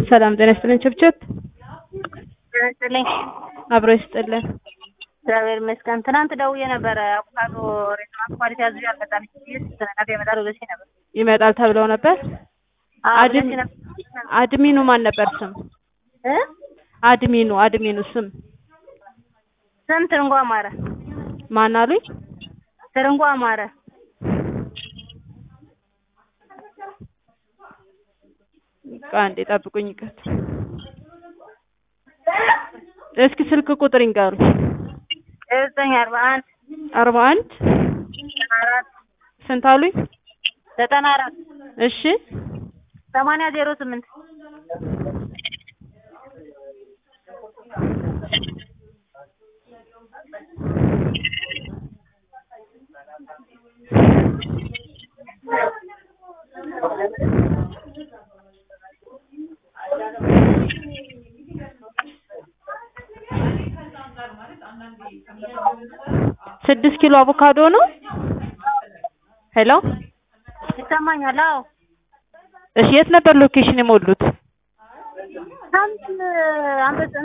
ሰላም ጤና ይስጥልን። ችብችብ ጤና ይስጥልኝ። አብሮ ይስጥልን። እግዚአብሔር ይመስገን። ትናንት ደውዬ ነበረ አቮካዶ ሬስቶራንት ኳሊቲ አዝዤ አልመጣም። ነገ ይመጣል ብለሽኝ ነበር። ይመጣል ተብለው ነበር። አዎ አድም ብለሽኝ ነበር አድሚኑ ማን ነበር ስም? እ አድሚኑ አድሚኑ ስም ስም ትርንጎ አማረ ማን አሉኝ? ትርንጎ አማረ ቆይ አንዴ ጠብቁኝ። ይቀት እስኪ ስልክ ቁጥር ይንገሩ። ዘጠኝ አርባ አንድ አርባ አንድ ዘጠና አራት ስንት አሉኝ? ዘጠና አራት እሺ ሰማንያ ዜሮ ስምንት ስድስት ኪሎ አቮካዶ ነው። ሄሎ ይሰማኛል? አዎ እሺ፣ የት ነበር ሎኬሽን የሞሉት? ሳምንት አንበሳ